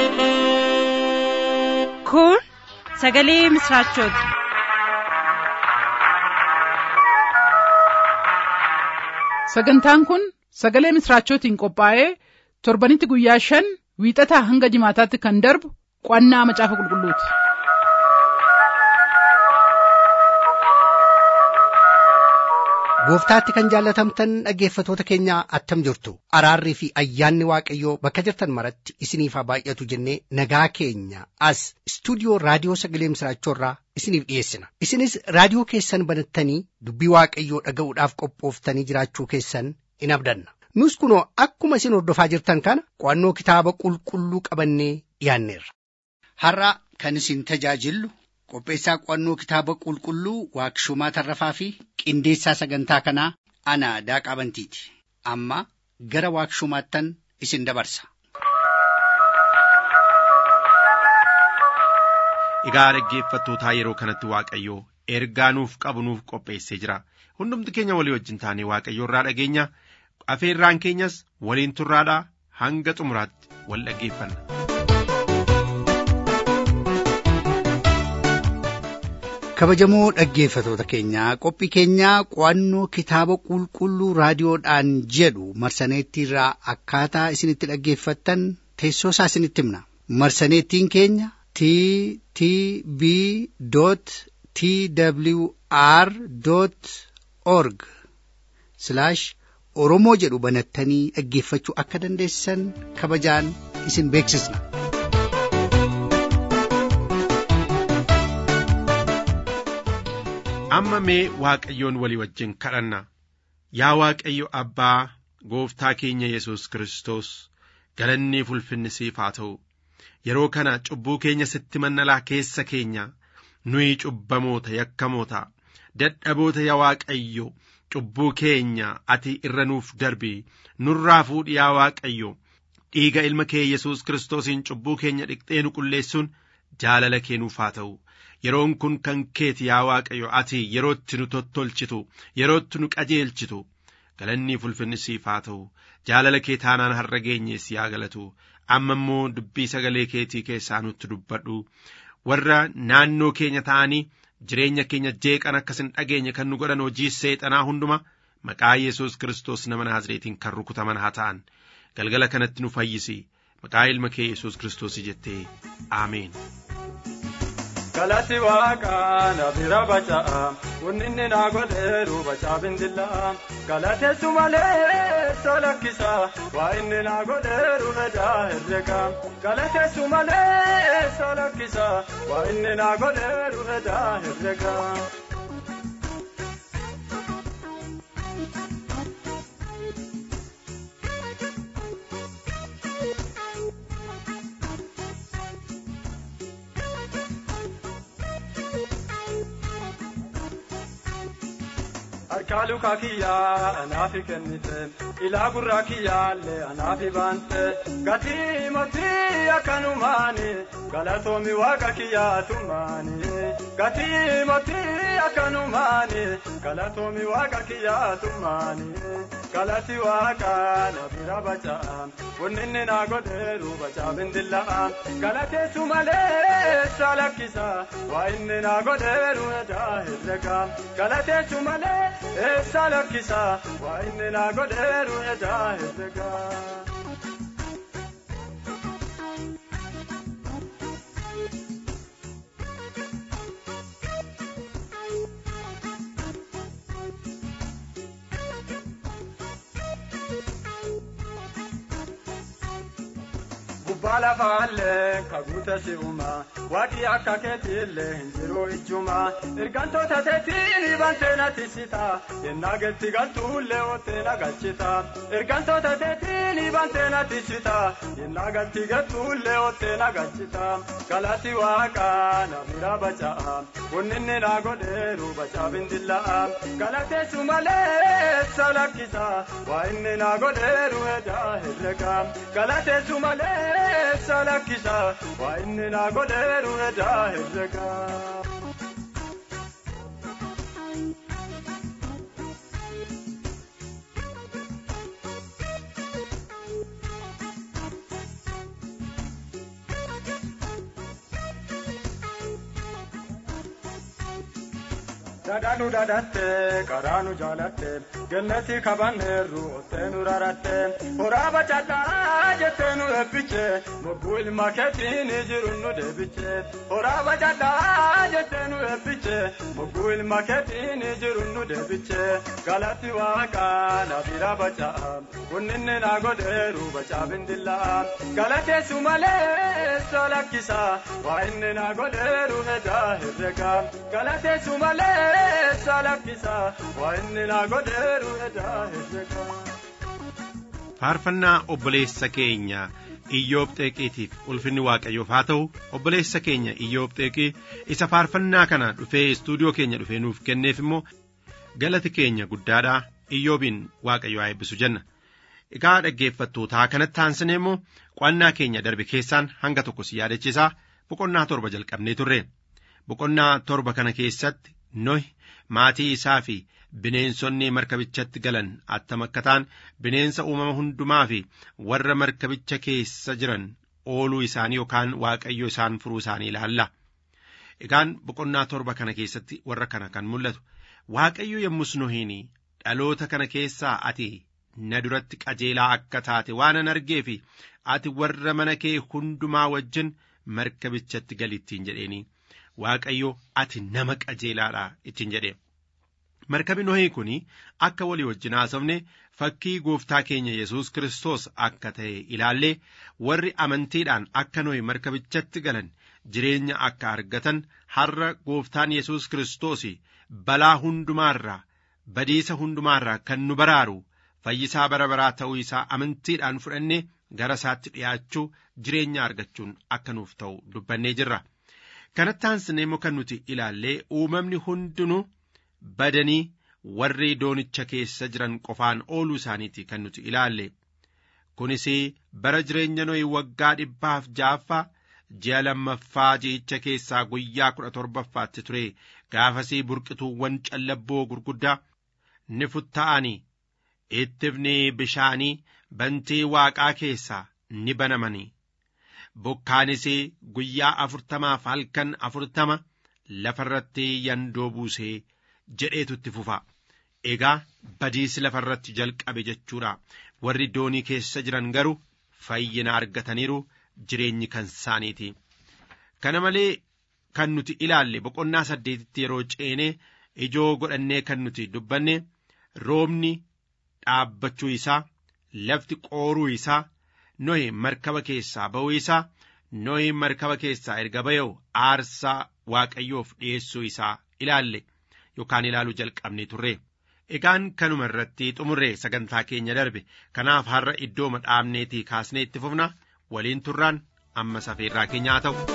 Kun sagalee misraachooti. Sagantaan kun sagalee misraachootiin qophaa'ee torbanitti guyyaa shan wiixataa hanga jimaataatti kan darbu qo'annaa macaafa qulqulluuti. Gooftaatti kan jaallatamtan dhaggeeffatoota keenya attam jirtu araarrii fi ayyaanni waaqayyoo bakka jirtan maratti isiniif haa baay'atu jennee nagaa keenya as istuudiyoo raadiyoo sagalee misraachoorraa isiniif dhiyeessina isinis raadiyoo keessan banattanii dubbii waaqayyoo dhaga'uudhaaf qophooftanii jiraachuu keessan in abdanna nus kunoo akkuma isin hordofaa jirtan kana qo'annoo kitaaba qulqulluu qabannee dhiyaanneerra. Har'a kan isin tajaajillu qopheessaa qo'annoo kitaaba qulqulluu waaqshumaa tarrafaa fi qindeessaa sagantaa kanaa ana daaqaa bantiiti amma gara waaqshumaattan isin dabarsa. Egaa dhaggeeffattootaa yeroo kanatti Waaqayyoo ergaa nuuf qabu nuuf qopheessee jira. Hundumti keenya walii wajjin taanee Waaqayyoo irraa dhageenya. Afeerraan keenyas waliin turraadhaa hanga xumuraatti wal dhaggeeffanna. kabajamoo dhaggeeffatoota keenyaa qophii keenyaa qo'annoo kitaaba qulqulluu raadiyoodhaan jedhu marsaneettiirraa akkaataa isinitti dhaggeeffattan teessoo isaa isinitti himna marsaneettiin keenya t t b t w r org oromoo jedhu banattanii dhaggeeffachuu akka dandeessan kabajaan isin beeksisna. amma mee waaqayyoon walii wajjin kadhanna yaa waaqayyo abbaa gooftaa keenya yesus kristos galannii ulfinni siif haa ta'u yeroo kana cubbuu keenya sitti mannalaa keessa keenya nuyi cubbamoota yakkamoota dadhaboota yaa waaqayyo cubbuu keenya ati irra nuuf darbi nurraa fuudhi yaa waaqayyo dhiiga ilma kee yesus kiristoosiin cubbuu keenya dhiqxee nu qulleessuun jaalala kee nuuf haa ta'u yeroon kun kan keeti yaa waaqayyo ati yerootti nu tottolchitu yerootti nu qajeelchitu galannii ulfinni siif haa ta'u jaalala kee taanaan har'a geenyees yaa galatu amma immoo dubbii sagalee keetii keessaa nutti dubbadhu warra naannoo keenya ta'anii jireenya keenya jeeqan akkasin dhageenye kan nu godhan hojii seexanaa hunduma maqaa yesus kiristoos nama naazreetiin kan rukutaman haa ta'an galgala kanatti nu fayyisi maqaa ilma kee yesus kiristoos jettee aameen. galati waaqaa na bira baca'a wanninni naa godheeru bacaa bindillaa galateessu malee solakkisa waa inni naa godheeru hedaa herrega galateessu malee solakkisa waa inni naa godheeru hedaa herrega. harkaa lukaa kiyyaa anaafi kennite ilaa gurraa kiyyaallee anaafi baante gatii mootii akkanumaani galatoomi waaqa kiyyaatummaani gatii mootii akkanumaani galatoomi waaqa kiyyaatummaani galati waaqa na bira baca'a wanninni naa godheeru bacaa bindilla'a galateessu malee salakkisa waa inni naa godheeru edaa herrega galateessu malee eessa lakkisa waa inni naa godheeru edaa herrega. gubbaa lafaallee kaguute si'uma waaqii akka keetiillee hin jiru ijjuma ergantoota teetiin bantee tisita yennaa getti galtuullee oottee nagachita ergantoota teetiin bantee tisita yennaa galti galtuullee oottee nagachita galati waaqaa na bira baca'a wanninni naa godheeru bacaa bindilla'a galateessu malee salakkisa waa inni naa godheeru edaa herrega galateessu malee. salakkisa waa inni naa godheeru edaa herrega. Dhadhaanu dhadhatte karaanu jaalatte gannatti kabanneerru ottee nu raratte horaa bacadhaa jettee nu eebbiche mogguu ilma keetiin jiru nu deebiche horaa bacadhaa jettee nu eebbiche mogguu ilma keetiin jiru nu deebiche galatti waaqaa na bira baca'a kunninni na godheeru bacaa bindillaa galateessu malee solakkisa waa inni na godheeru hedaa herrega galateessu malee. faarfannaa obboleessa keenya iyyoob xeeqiitiif ulfinni waaqayyoof haa ta'u obboleessa keenya iyyoob xeeqii isa faarfannaa kana dhufee istuudiyoo keenya dhufee nuuf kenneef immoo galati keenya guddaadha iyyoobiin waaqayyo haa eebbisu jenna egaa dhaggeeffattootaa kanatti aansinee immoo qo'annaa keenya darbe keessaan hanga tokko si yaadachiisaa boqonnaa torba jalqabnee turre boqonnaa torba kana keessatti nohi maatii isaa fi bineensonni markabichatti galan attam akka ta'an bineensa uumama hundumaa fi warra markabicha keessa jiran ooluu isaanii yookaan waaqayyo isaan furuu isaanii ilaalla. Egaan boqonnaa torba kana keessatti warra kana kan mul'atu waaqayyo yommus nohiin dhaloota kana keessaa ati na duratti qajeelaa akka taate waanan argee fi ati warra mana kee hundumaa wajjin markabichatti galittiin jedheeni. Waaqayyo ati nama qajeelaadha ittiin jedhe. Markabi Nohii kun akka walii wajjin haasofne fakkii gooftaa keenya Yesuus Kiristoos akka ta'e ilaallee warri amantiidhaan akka Nohi markabichatti galan jireenya akka argatan har'a gooftaan Yesuus Kiristoos balaa hundumaarraa badiisa hundumaarraa kan nu baraaru fayyisaa bara baraa ta'uu isaa amantiidhaan fudhannee gara isaatti dhi'aachuu jireenya argachuun akka nuuf ta'u dubbannee jirra. kanatti aansinee immoo kan nuti ilaallee uumamni hundinuu badanii warri doonicha keessa jiran qofaan ooluu isaaniiti kan nuti ilaalle kunis bara jireenya nohi waggaa dhibbaaf ja'affaa ji'a lammaffaa ji'icha keessaa guyyaa kudha torbaffaatti ture gaafasii burqituuwwan callabboo gurguddaa ni futta'anii ittifni bishaanii bantii waaqaa keessaa ni banamanii bokkaanis guyyaa afurtamaaf halkan afurtama lafarratti yandoo buusee jedheetu itti fufa egaa badiisi lafarratti jalqabe jechuudha warri doonii keessa jiran garuu fayyina argataniiru jireenyi kan isaaniiti kana malee kan nuti ilaalle boqonnaa saddeetitti yeroo ceenee ijoo godhannee kan nuti dubbanne roobni dhaabbachuu isaa lafti qooruu isaa nohi markaba keessaa ba'uu isaa nohi markaba keessaa erga ba'u aarsaa waaqayyoof dhi'eessuu isaa ilaalle yookaan ilaaluu jalqabne turre egaan kanuma irratti xumurre sagantaa keenya darbe kanaaf har'a iddoo dhaabneetii kaasnee itti fufna waliin turraan amma safeerraa keenyaa ta'u.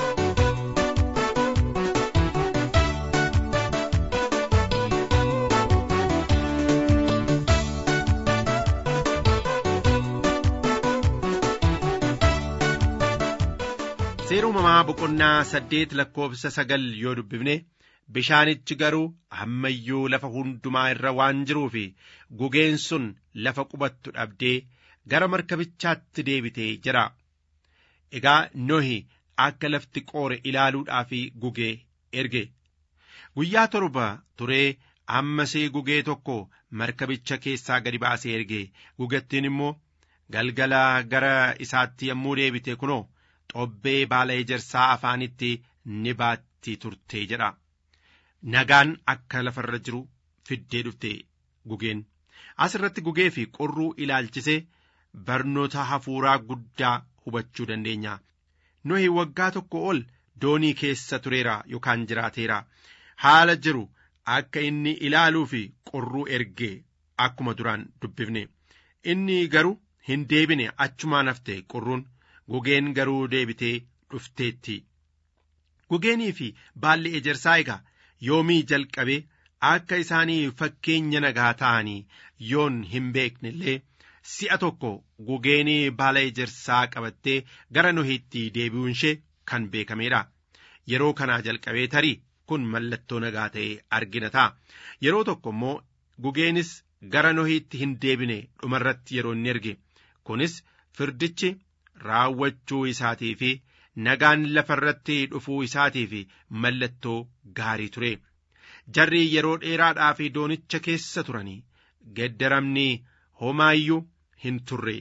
seera uumamaa boqonnaa saddeet lakkoofsa sagal yoo dubbifne bishaanichi garuu ammayyuu lafa hundumaa irra waan jiruu fi gugeen sun lafa qubattu dhabdee gara markabichaatti deebitee jira egaa nohi akka lafti qoore ilaaluudhaaf gugee erge guyyaa torba turee ammasii gugee tokko markabicha keessaa gadi baasee erge gugattiin immoo galgala gara isaatti yommuu deebite kunoo xobbee baala ejersaa afaanitti ni baatti turte jedha nagaan akka lafarra jiru fiddee dhufte gugeen as irratti gugee fi qorruu ilaalchisee barnoota hafuuraa guddaa hubachuu dandeenya nohi waggaa tokko ol doonii keessa tureera yookaan jiraateera haala jiru akka inni ilaaluu fi qorruu ergee akkuma duraan dubbifne inni garuu hin deebine achumaan hafte qorruun gugeen garuu deebitee dhufteetti gugeenii fi baalli ejersaa egaa yoomii jalqabee akka isaanii fakkeenya nagaa ta'anii yoon hin beekne illee si'a tokko gugeenii baala ejersaa qabattee gara nohiitti deebi'uun ishee kan beekameedha yeroo kanaa jalqabee tarii kun mallattoo nagaa ta'ee argina ta'a yeroo tokko immoo gugeenis gara nohiitti hin deebine dhumarratti yeroo inni erge kunis firdichi raawwachuu isaatii fi nagaan lafarratti dhufuu isaatii fi mallattoo gaarii ture jarri yeroo dheeraadhaaf doonicha keessa turanii geddaramni homaayyuu hin turre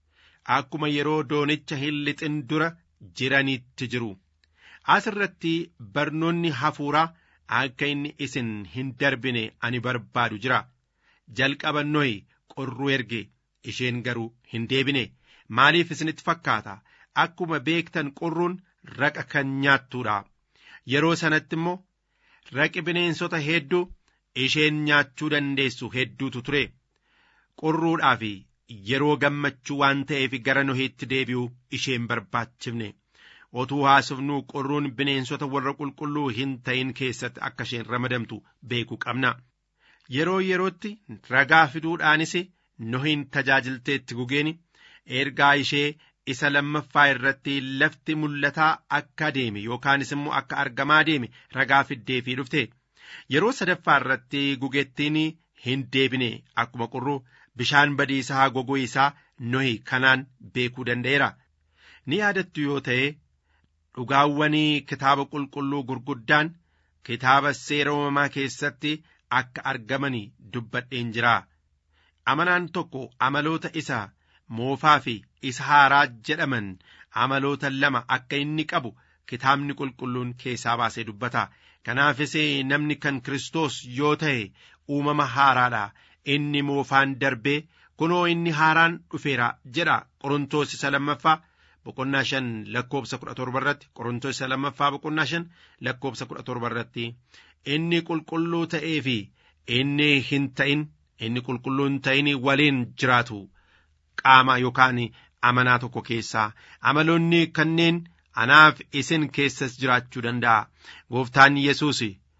akkuma yeroo doonicha hin lixin dura jiranitti jiru as irratti barnoonni hafuuraa akka inni isin hin darbine ani barbaadu jira jalqaba nohi qorruu erge isheen garuu hin deebine maaliif isinitti fakkaata akkuma beektan qorruun raqa kan nyaattuudha yeroo sanatti immoo raqi bineensota hedduu isheen nyaachuu dandeessu hedduutu ture qorruudhaa fi yeroo gammachuu waan ta'eef gara nohiitti deebi'uu isheen barbaachifne otuu haasofnuu qorruun bineensota warra qulqulluu hin ta'in keessatti akka isheen ramadamtu beekuu qabna yeroo yerootti ragaa fiduudhaanis nohiin tajaajilteetti gugeeni ergaa ishee isa lammaffaa irratti lafti mul'ataa akka deeme yookaanis immoo akka argamaa deeme ragaa fiddeefii dhufte yeroo sadaffaa irratti gugettiin hin deebine akkuma qorruu bishaan badiisaa goguu isaa nohi kanaan beekuu danda'eera ni yaadattu yoo ta'e dhugaawwanii kitaaba qulqulluu gurguddaan kitaaba seera uumamaa keessatti akka argamanii dubbadheen jira amanaan tokko amaloota isa moofaa fi isa haaraa jedhaman amaloota lama akka inni qabu kitaabni qulqulluun keessaa baasee dubbata kanaafis namni kan Kiristoos yoo ta'e uumama haaraadha inni moofaan darbee kunoo inni haaraan dhufeera jedha qorontoos isa lammaffaa boqonnaa shan lakkoobsa kudha torba irratti qorontoos isa lammaffaa boqonnaa shan lakkoobsa kudha torba irratti inni qulqulluu ta'ee fi inni hin ta'in inni qulqulluu hin ta'in waliin jiraatu qaama yookaan amanaa tokko keessaa amaloonni kanneen anaaf isin keessas jiraachuu danda'a gooftaan yesus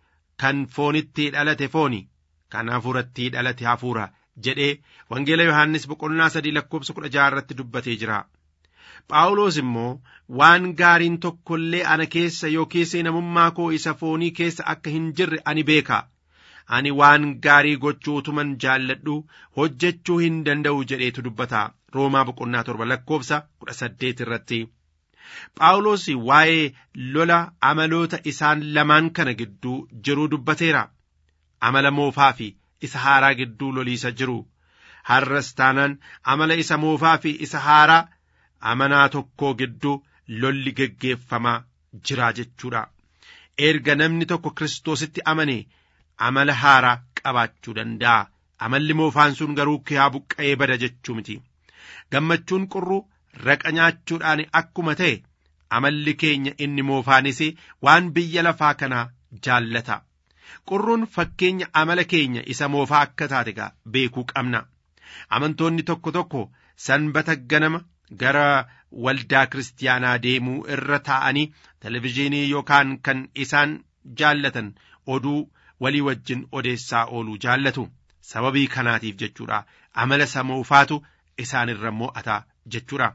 kan foonitti dhalate fooni kan hafuuratti dhalate hafuura jedhee wangeela yohaannis boqonnaa sadii lakkoobsa kudha jaha irratti dubbatee jira phaawulos immoo waan gaariin tokko illee ana keessa yookiis namummaa koo isa foonii keessa akka hin jirre ani beeka ani waan gaarii gochuu utuman jaalladhu hojjechuu hin danda'u jedheetu dubbata roomaa boqonnaa torba lakkoobsa kudha saddeet irratti phaawulos waa'ee lola amaloota isaan lamaan kana gidduu jiruu dubbateera amala moofaa fi isa haaraa gidduu loliisa jiru har'as taanaan amala isa moofaa fi isa haaraa amanaa tokkoo gidduu lolli geggeeffamaa jira jechuudha erga namni tokko kiristoositti amane amala haaraa qabaachuu danda'a amalli moofaan sun garuu kiyaa buqqa'ee bada jechuu miti gammachuun qurruu raqa nyaachuudhaan akkuma ta'e amalli keenya inni moofaanis waan biyya lafaa kanaa jaallata qurruun fakkeenya amala keenya isa moofaa akka taate gaa beekuu qabna amantoonni tokko tokko sanbata ganama gara waldaa kiristaanaa deemuu irra taa'anii televizhiinii yookaan kan isaan jaallatan oduu walii wajjin odeessaa ooluu jaallatu sababii kanaatiif jechuudha amala isa moofaatu isaan irra mo'ata jechuudha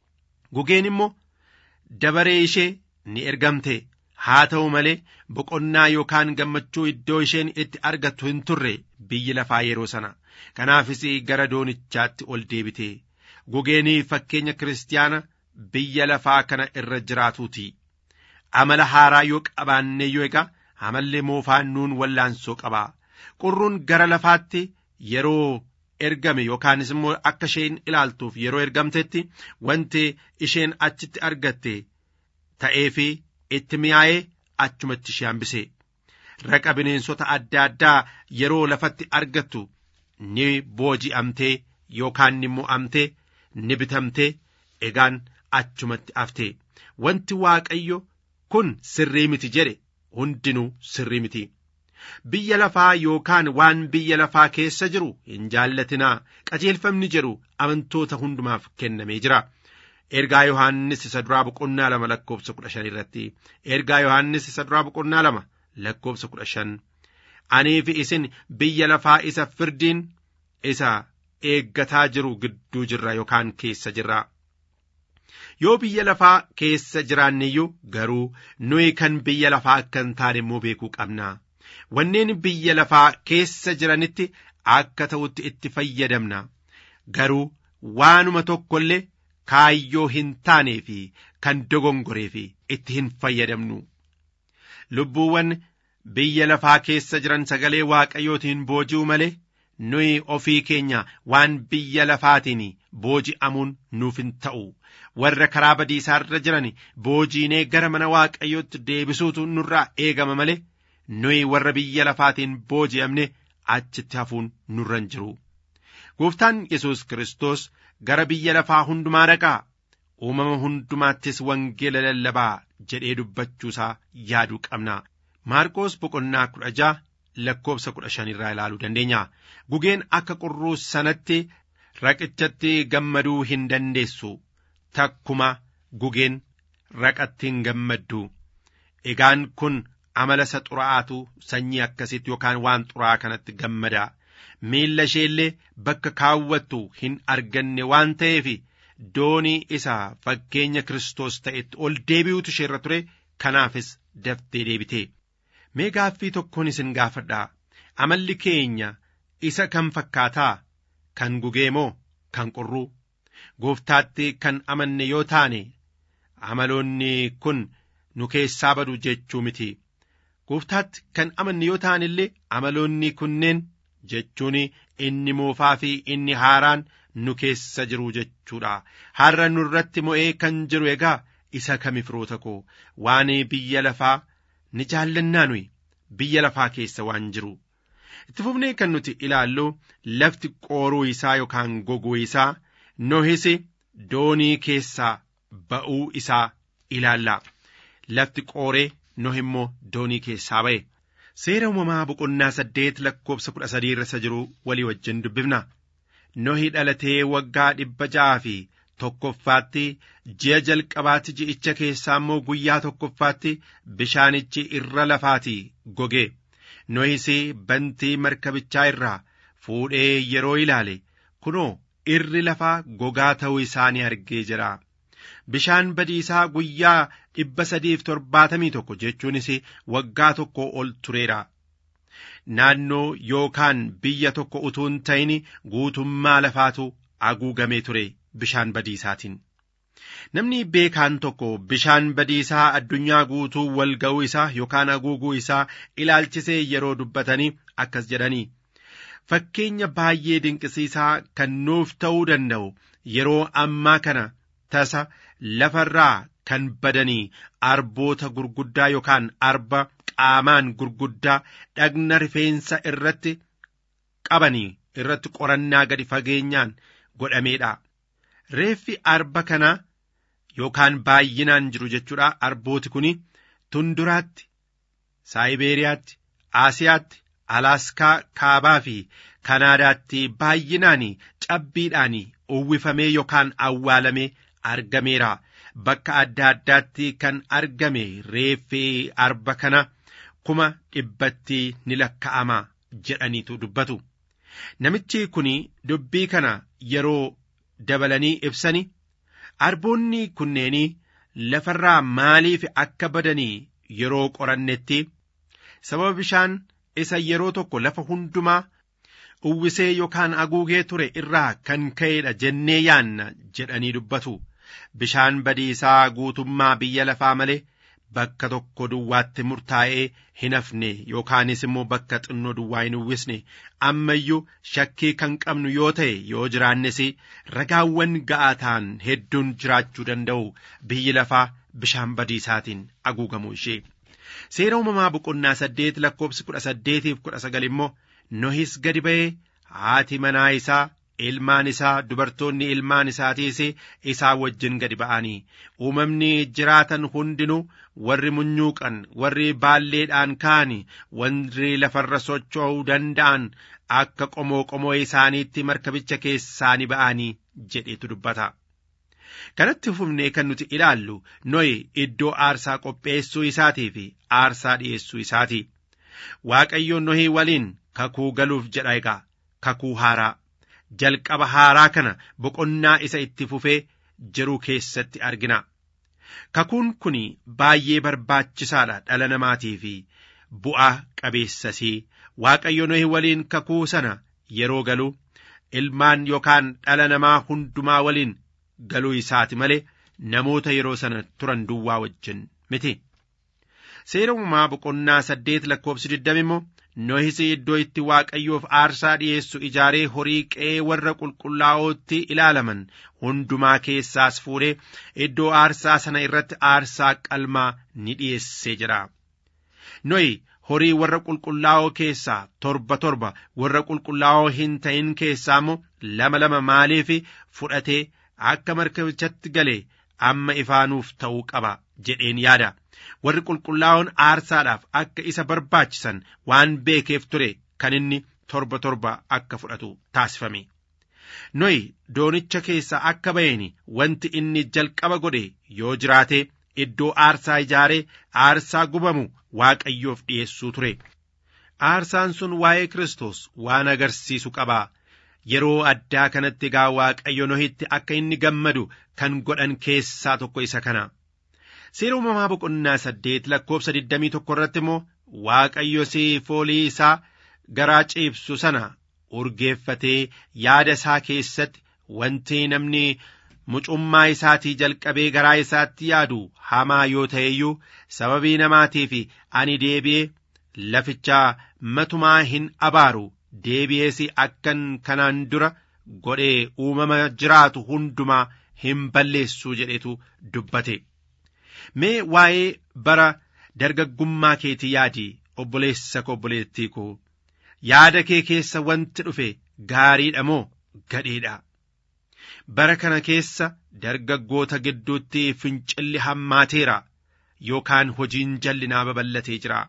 gugeen immoo dabaree ishee ni ergamte haa ta'u malee boqonnaa yookaan gammachuu iddoo isheen itti argattu hin turre biyyi lafaa yeroo sana kanaafis gara doonichaatti ol deebite gugeenii fakkeenya kiristaana biyya lafaa kana irra jiraatuuti amala haaraa yoo qabaanne yoo egaa amalli moofaan nuun wallaansoo qaba qurruun gara lafaatti yeroo ergame yookaanis immoo akka isheen ilaaltuuf yeroo ergamtetti wanti isheen achitti argatte ta'ee fi itti mi'aa'ee achumatti ishee hambise raqa bineensota adda addaa yeroo lafatti argattu ni booji'amtee yookaan ni mo'amtee ni bitamtee egaan achumatti hafte wanti waaqayyo kun sirrii miti jedhe hundinuu sirrii miti biyya lafaa yookaan waan biyya lafaa keessa jiru hin jaallatinaa qajeelfamni jedhu amantoota hundumaaf kennamee jira ergaa yohaannis isa duraa boqonnaa lama lakkoobsa kudha shan irratti ergaa yohaannis isa duraa boqonnaa lama lakkoobsa kudha shan anii fi isin biyya lafaa isa firdiin isa eeggataa jiru gidduu jirra yookaan keessa jirra yoo biyya lafaa keessa jiraanneyyuu garuu nuyi kan biyya lafaa akka hin taane immoo beekuu qabna wanneen biyya lafaa keessa jiranitti akka ta'utti itti fayyadamna garuu waanuma tokko illee kaayyoo hin taanee fi kan dogongoree fi itti hin fayyadamnu lubbuuwwan biyya lafaa keessa jiran sagalee waaqayyootiin booji'u malee nuyi ofii keenya waan biyya lafaatiin booji'amuun nuuf hin ta'u warra karaa badiisaa irra jiran boojiinee gara mana waaqayyootti deebisuutu nurraa eegama malee nuyi warra biyya lafaatiin booji'amne achitti hafuun nurra hin jiru. Gooftaan Yesuus Kiristoos gara biyya lafaa hundumaa dhaqaa uumama hundumaattis wangeela lallabaa jedhee dubbachuusaa yaaduu qabna. Maarqoos boqonnaa kudha ja'a lakkoobsa kudha shanirraa ilaaluu dandeenya. Gugeen akka qurruu sanatti raqichatti gammaduu hin dandeessu. Takkuma gugeen raqatti hin gammaddu. Egaan kun amala isa xuraa'aatu sanyii akkasitti yookaan waan xuraa'aa kanatti gammada. Miilla isheellee bakka kaawwattu hin arganne waan ta'eef doonii isa fakkeenya Kiristoos ta'etti ol deebi'utu isheerra ture kanaafis daftee deebite. Mee gaaffii tokkoon isin gaafadhaa amalli keenya isa kam fakkaataa kan gugee moo kan qurruu gooftaatti kan amanne yoo taane amaloonni kun nu keessaa badu jechuu miti gooftaatti kan amanne yoo taane illee amaloonni kunneen jechuun inni moofaa fi inni haaraan nu keessa jiru jechuudha har'a nurratti mo'ee kan jiru egaa isa kami firoota koo waan biyya lafaa ni jaallannaa nuyi biyya lafaa keessa waan jiru itti fufnee kan nuti ilaallu lafti qooruu isaa yookaan goguu isaa nohis doonii keessaa ba'uu isaa ilaalla lafti qooree noh immoo doonii keessaa ba'e seera uumamaa boqonnaa saddeet lakkoobsa kudha sadii irra jiru walii wajjin dubbifna nohi dhalatee waggaa dhibba ja'aa fi tokkoffaatti ji'a jalqabaatti ji'icha keessaa immoo guyyaa tokkoffaatti bishaanichi irra lafaatii goge nohis bantii markabichaa irraa fuudhee yeroo ilaale kunoo irri lafaa gogaa ta'uu isaa ni argee jira bishaan badiisaa guyyaa dhibba sadiif torbaatamii tokko jechuunis waggaa tokko ol tureera naannoo yookaan biyya tokko utuu hin ta'in guutummaa lafaatu haguugamee ture bishaan badiisaatiin. Namni beekaan tokko bishaan badiisaa addunyaa guutuu wal ga'uu isaa yookaan haguuguu isaa ilaalchisee yeroo dubbatanii akkas jedhanii fakkeenya baay'ee dinqisiisaa kan nuuf ta'uu danda'u yeroo ammaa kana tasa lafarraa kan badanii arboota gurguddaa yookaan arba qaamaan gurguddaa dhagna rifeensa irratti qabanii irratti qorannaa gadi fageenyaan godhameedha. Reeffi arba kanaa yookaan baay'inaan jiru jechuudha arbooti kun tunduraatti saayibeeriyaatti aasiyaatti alaaskaa kaabaa fi kanaadaatti baay'inaan cabbiidhaan uwwifamee yookaan awwaalamee argameera bakka adda addaatti kan argame reeffi arba kana kuma dhibbatti ni lakka'ama jedhaniitu dubbatu namichi kun dubbii kana yeroo dabalanii ibsani arboonni kunneenii lafarraa maaliif akka badanii yeroo qorannetti sababa bishaan isa yeroo tokko lafa hundumaa uwwisee yookaan haguugee ture irraa kan ka'eedha jennee yaanna jedhanii dubbatu bishaan badiisaa guutummaa biyya lafaa malee bakka tokko duwwaatti murtaa'ee hin hafne yookaanis immoo bakka xinnoo duwwaa hin uwwisne ammayyuu shakkii kan qabnu yoo ta'e yoo jiraannes ragaawwan ga'aa ta'an hedduun jiraachuu danda'u biyyi lafaa bishaan badiisaatiin haguugamuu ishee. Seera uumamaa boqonnaa saddeet lakkoobsi kudha saddeetiif kudha sagal immoo nohis gadi ba'ee haati manaa isaa ilmaan isaa dubartoonni ilmaan isaatiis isaa wajjin gadi ba'anii uumamni jiraatan hundinuu warri munyuuqan warri baalleedhaan ka'an warri lafarra socho'uu danda'an akka qomoo qomoo isaaniitti markabicha keessaa ni ba'anii jedhetu dubbata. kanatti fufnee kan nuti ilaallu nohi iddoo aarsaa qopheessuu isaatii fi aarsaa dhi'eessuu isaati waaqayyo nohii waliin kakuu galuuf jedha egaa kakuu haaraa jalqaba haaraa kana boqonnaa isa itti fufee jiru keessatti argina kakuun kun baay'ee barbaachisaadha dhala namaatii fi bu'aa qabeessasii waaqayyo nohi waliin kakuu sana yeroo galu ilmaan yookaan dhala namaa hundumaa waliin galuu isaati malee namoota yeroo sana turan duwwaa wajjin miti. seera uumamaa boqonnaa saddeet lakkoobsi digdami immoo nohis iddoo itti waaqayyoof aarsaa dhi'eessu ijaaree horii qe'ee warra qulqullaa'ootti ilaalaman hundumaa keessaas fuudhee iddoo aarsaa sana irratti aarsaa qalmaa ni dhi'eessee jira. Nohi horii warra qulqullaa'oo keessaa torba torba warra qulqullaa'oo hin ta'in keessaa immoo lama lama maaliif fudhatee akka markabichatti galee amma ifaanuuf ta'uu qaba jedheen yaada. warri qulqullaa'oon aarsaadhaaf akka isa barbaachisan waan beekeef ture kan inni torba torba akka fudhatu taasifame. Nohi doonicha keessaa akka ba'een wanti inni jalqaba godhe yoo jiraate iddoo aarsaa ijaaree aarsaa gubamu waaqayyoof dhi'eessuu ture. Aarsaan sun waa'ee Kiristoos waan agarsiisu qaba. Yeroo addaa kanatti egaa waaqayyo Nohitti akka inni gammadu kan godhan keessaa tokko isa kana. Seera uumamaa boqonnaa saddeet lakkoobsa digdamii tokko irratti immoo waaqayyo foolii isaa garaa ciibsu sana urgeeffatee yaada isaa keessatti wanti namni mucummaa isaatii jalqabee garaa isaatti yaadu hamaa yoo ta'e iyyuu sababii namaatiif ani deebi'ee lafichaa matumaa hin abaaru deebi'ees akkan kanaan dura godhee uumama jiraatu hundumaa hin balleessuu jedhetu dubbate. Mee waa'ee bara dargaggummaa keetii yaadi obboleessa koo obboleettii koo yaada kee keessa wanti dhufe gaariidha moo gadheedha. Bara kana keessa dargaggoota gidduutti fincilli hammaateera yookaan hojiin jallinaa babal'atee jira.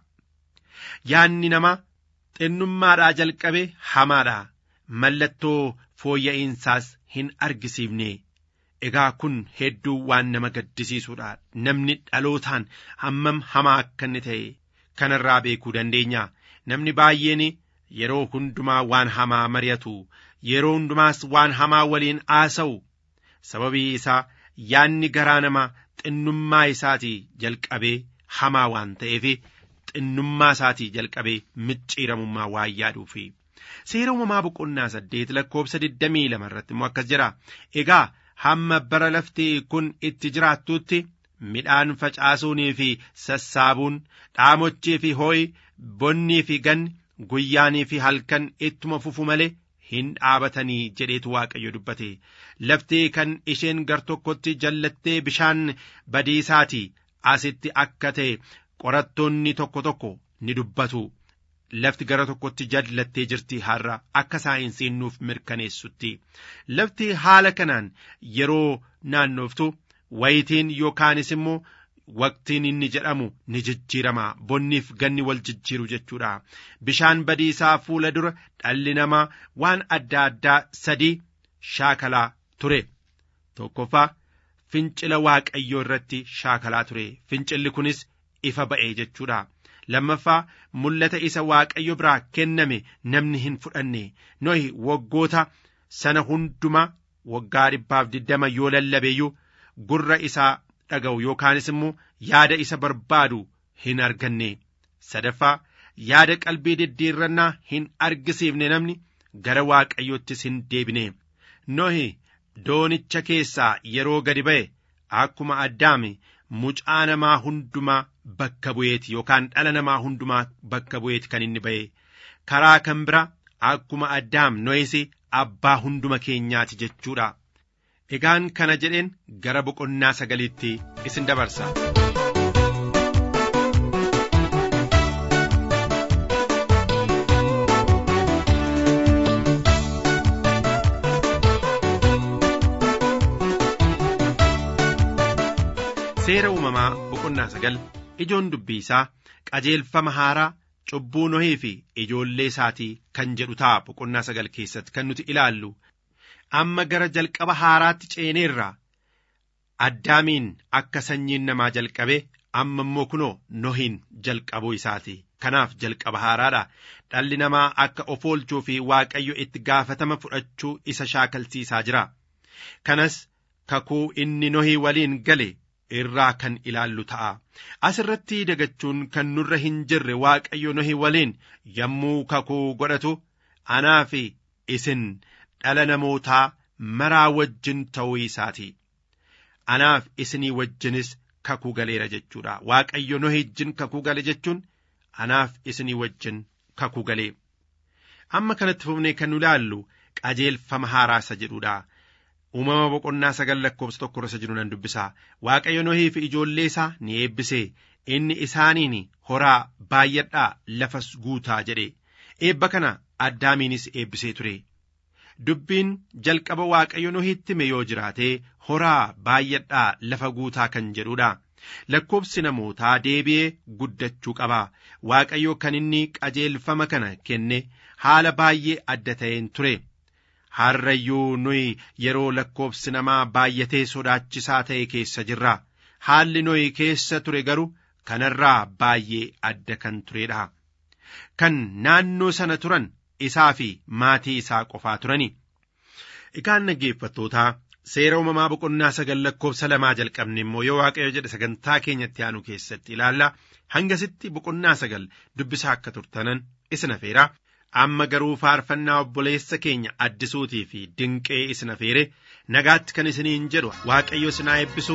Yaanni nama xinnummaadhaa jalqabe hamaadha. Mallattoo fooyya'insaas hin argisiifne. Egaa kun hedduu waan nama gaddisiisuudha. Namni dhalootaan hammam hamaa akka inni ta'e kanarraa beekuu dandeenya. Namni baay'een yeroo hundumaa waan hamaa mari'atu, yeroo hundumaas waan hamaa waliin haasa'u. Sababii isaa yaanni garaa namaa xinnummaa isaatii jalqabee hamaa waan ta'eef xinnummaa isaatii jalqabee micciiramummaa waan yaaduufi. Seera uumamaa boqonnaa saddeet lakkoobsa digdamii lama irratti immoo akkas jira. Egaa hamma bara lafti kun itti jiraattutti midhaan facaasuunii fi sassaabuun dhaamochii fi hoo'i bonnii fi ganni guyyaanii fi halkan ittuma fufu malee hin dhaabatanii jedheetu waaqayyo dubbate lafti kan isheen gar tokkotti jallattee bishaan badiisaatii asitti akka ta'e qorattoonni tokko tokko ni dubbatu. Lafti gara tokkotti jallattee jirti har'a akka saayinsiin nuuf mirkaneessutti. Lafti haala kanaan yeroo naannooftu wayitiin yookaanis immoo waqtiin inni jedhamu ni jijjiirama bonniif ganni wal jijjiiru jechuudha. Bishaan badiisaa fuula dura dhalli namaa waan adda addaa sadii shaakalaa ture. Tokkoffaa fincila waaqayyoo irratti shaakalaa ture. Fincilli kunis ifa ba'ee jechuudha. lammaffaa mul'ata isa waaqayyo biraa kenname namni hin fudhanne nohi waggoota sana hundumaa waggaa dhibbaaf diddama yoo lallabeeyyuu gurra isaa dhaga'u yookaanis immoo yaada isa barbaadu hin arganne sadaffaa yaada qalbii diddiirrannaa hin argisiifne namni gara waaqayyoottis hin deebine nohi doonicha keessaa yeroo gadi ba'e akkuma addaame mucaa namaa hundumaa bakka bu'eeti yookaan dhala namaa hundumaa bakka bu'eeti kan inni ba'e karaa kan bira akkuma addaam nohisi abbaa hunduma keenyaati jechuudha. Egaan kana jedheen gara boqonnaa sagaliitti isin dabarsa. Seera uumamaa boqonnaa sagal ijoon dubbii isaa qajeelfama haaraa cubbuu nohii fi ijoollee isaatii kan jedhu ta'a boqonnaa sagal keessatti kan nuti ilaallu amma gara jalqaba haaraatti ceeneerra addaamiin akka sanyiin namaa jalqabe amma immoo kunoo nohiin jalqabuu isaati kanaaf jalqaba haaraadha dhalli namaa akka of oolchuu fi waaqayyo itti gaafatama fudhachuu isa shaakalsiisaa jira kanas kakuu inni nohii waliin gale irraa kan ilaallu ta'a. Asirratti dagachuun kan nurra hin jirre Waaqayyo Nohi waliin yommuu kakuu godhatu anaa fi isin dhala namootaa maraa wajjin ta'uu isaati. Anaaf isinii wajjinis kakuu galeera jechuudha waaqayyo nohi wajjin kakuu gale jechuun anaaf isinii wajjin kakuu galee amma kanatti fufnee kan nu ilaallu qajeelfama haaraa isa jedhudha uumama boqonnaa sagal lakkoofsa tokko irra jiru nan dubbisaa waaqayyo nohii fi ijoollee isaa ni eebbisee inni isaaniin horaa baay'adhaa lafas guutaa jedhe eebba kana addaamiinis eebbisee ture dubbiin jalqaba waaqayyo nohiitti hime yoo jiraate horaa baay'adhaa lafa guutaa kan jedhudha lakkoofsi namootaa deebi'ee guddachuu qaba waaqayyo kan inni qajeelfama kana kenne haala baay'ee adda ta'een ture harrayyuu nuyi yeroo lakkoofsi namaa baay'atee sodaachisaa ta'e keessa jirra haalli nuyi keessa ture garuu kanarraa baay'ee adda kan turedha kan naannoo sana turan isaa fi maatii isaa qofaa turani egaan dhaggeeffattootaa seera uumamaa boqonnaa sagal lakkoofsa lamaa jalqabne immoo yoo waaqayyo jedhe sagantaa keenyatti aanu keessatti ilaalla hangasitti boqonnaa sagal dubbisaa akka turtanan isin afeera amma garuu faarfannaa obboleessa keenya addisuutii fi dinqee isin afeere nagaatti kan isiniin jedhu waaqayyo isin haa eebbisu.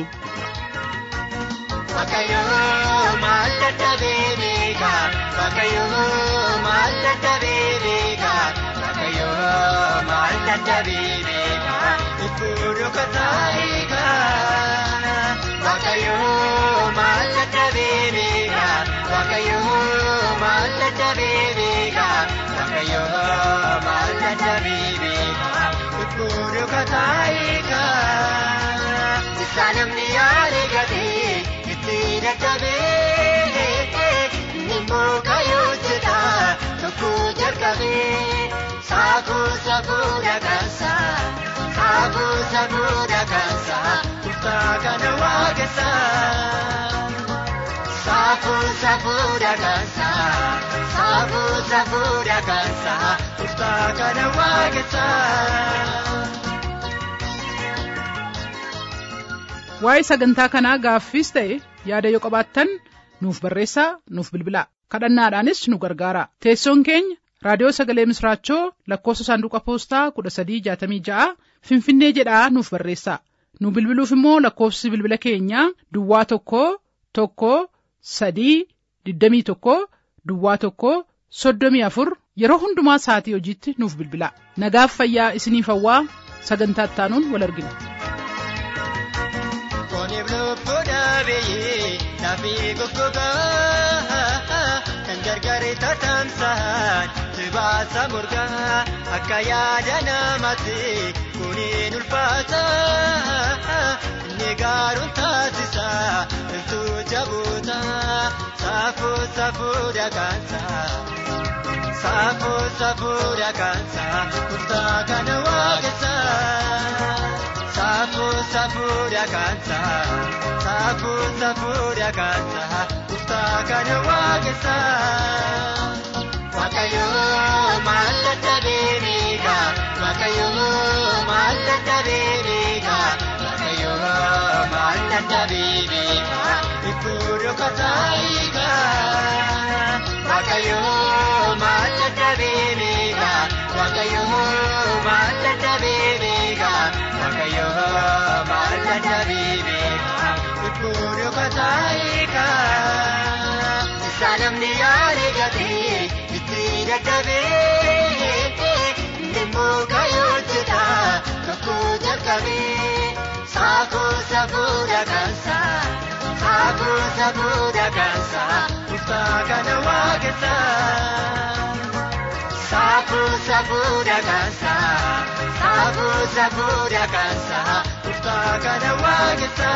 Waaqayyoo maal dadhabee beekaa Waaqayyoo maal dadhabee beekaa Waaqayyoo maal dadhabee beekaa Ifuudhu kataayikaa Waaqayyoo maal dadhabee beekaa Waaqayyoo maal dadhabee beekaa Waaqayyoo maal dadhabee beekaa Ifuudhu kataayikaa Isaa namni yaade gatee itti dadhabee nimmoo kayyoo jedha tokko jalqabee saakuu safuudha kansa saakuu safuudha kansa kutaa kana waaqessa saakuu safuudha kansa saakuu safuudha kansa kutaa kana waaqessa. waa'ee sagantaa kanaa gaaffiis ta'e yaada yoo qabaattan nuuf barreessaa nuuf bilbilaa kadhannaadhaanis nu gargaara teessoon keenya raadiyoo sagalee misraachoo lakkoofsa saanduqa poostaa kudha sadii jaatamii ja'a finfinnee jedhaa nuuf barreessaa nu bilbiluuf immoo lakkoofsi bilbila keenyaa duwwaa tokko tokko sadii digdamii tokko duwwaa tokko soddomii afur yeroo hundumaa sa'atii hojiitti nuuf bilbilaa nagaaf fayyaa isiniif hawwaa sagantaa ittaanuun wal argina. Kooniif lubbuu dhaabee lafee goggogaa kan gargaaree tatamsaan sibaasa morgaa akka yaada namaatti kuniin ulfaata inni gaaruun taasisa iltuu jabuuta saafuu safuudha kaansa saafuu safuudha kaansa kutaa kana waaqessa. Saafuu safuudha kaansa saafuu safuudha kaansa kutaa kana waaqessa. Waaqayyoo maal dadhabee beeka Waaqayyoo maal dadhabee beeka Waaqayyoo maal dadhabee beeka ifuudhu kataayiika. Waaqayyoo maal dadhabee beeka Waaqayyoo maal dadhabee beeka. Waaqayyoo maal dadhabee beeka ifuudhu kataayiika. Isaa namni yaade gatee itti dadhabee nimmoo kayyoo jedha tokko jalqabee saakuu safuudha kansa saakuu safuudha kansa kutaa kana waaqessa. Saafuu safuudha kansa saafuu safuudha kansa kutaa kana waaqessa.